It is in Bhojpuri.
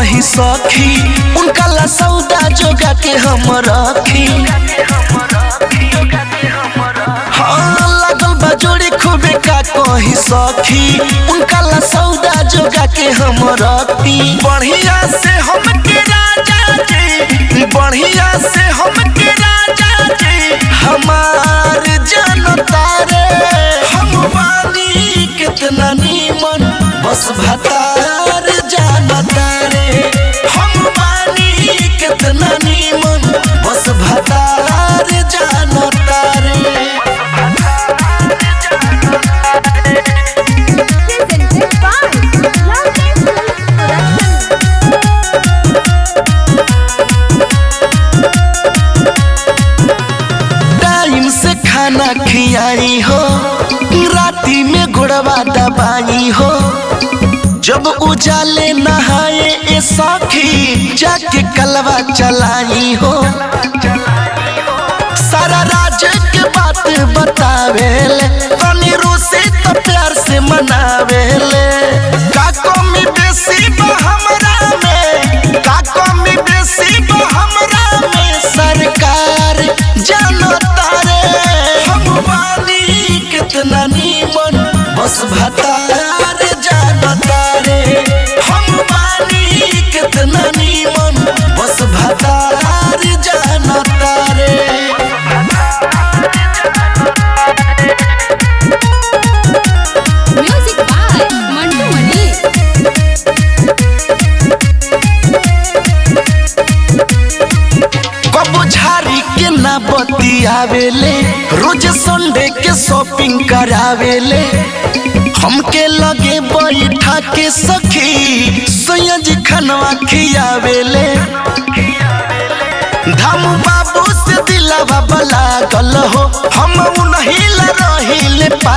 कही सखी उनका ला सौदा जोगा के हम रखी हाँ लागल बा जोड़ी खूबे का कही सखी उनका ला सौदा जोगा के हम रखी बढ़िया से हम के राजा जी बढ़िया से हम के राजा जी हमार जनता रे हम बानी कितना नीमन बस भतार जानता रे हम बानी कितना नीमन बस भतार जानता रे Presented by Lovely Films Production. Time से खाना खियाई हो राती में घुड़वा दबाई हो जब उजाले नहाए ए सखी जाके कलवा चलाई हो सारा राज के बात बतावेले तनी रूसी तो प्यार से मनावेले का कमी बेसी बा हमरा में का कमी बेसी बा हमरा में सरकार जानता रे हम बानी कितना नीमन बस भतार जानता रे हम बानी कितना नीमन बस भतार जानता रे Music by Mantu Mani. कबो झारी के ना बतियावेले रोज संडे के शॉपिंग करावेले हमके लगे बैठा के सखी सैयद खनवा खियावेले धाम बाबू से दिलावा बला गल हो हम उन्हीं ला रहिले पा